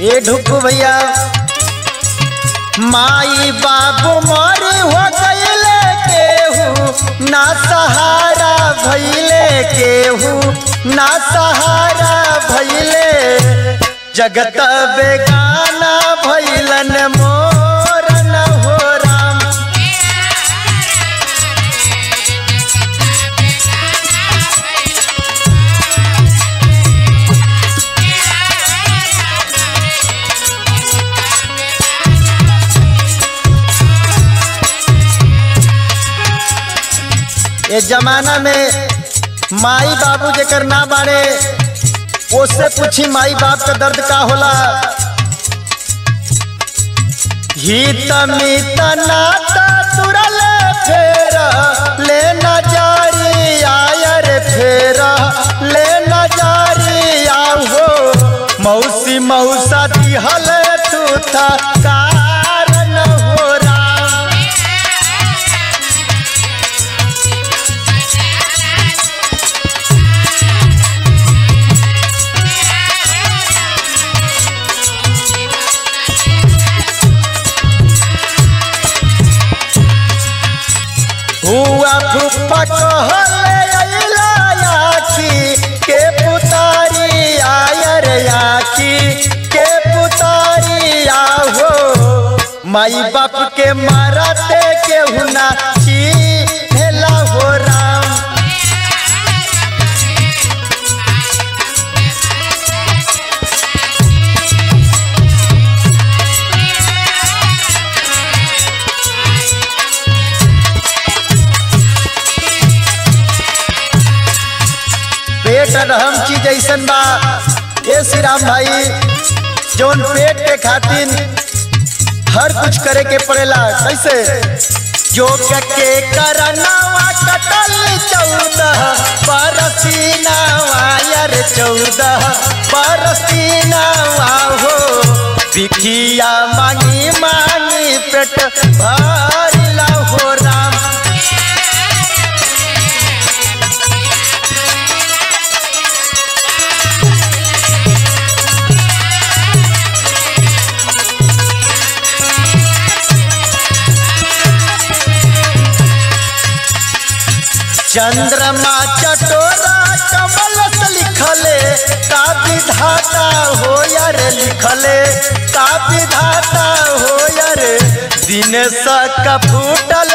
ए ढुकू भैया माई बाबू मरी हो गईले केहू ना सहारा भैले केहू ना सहारा भैले जगत बेगाना भैलन मोर न हो राम ये जमाना में माई बाबू जेकर ना बाड़े उससे पूछी माई बाप का दर्द का होला हित मित नाता तुरल फेर ले न जारी आयर फेर ले न जारी आहो मौसी मौसा दिहल तू था कारण हो राम हुआ फुफा कहले अइला याकी के पुतारी आयर याकी के पुतारी आहो माई बाप के मारते केहू ना चीन्हला हो राम पेट अहम चीज ऐसन बा ये श्री राम भाई जौन पेट के खातिर हर कुछ करे के पड़ेला कैसे जो के करनावा कटल चौदह बरसीनावा यार चौदह बरसीनावा हो बिखिया मांगी मांगी पेट भरला हो राम चंद्रमा चटोरा कमल से लिखले का विधाता हो यार लिखले का विधाता हो यार दिन का फूटल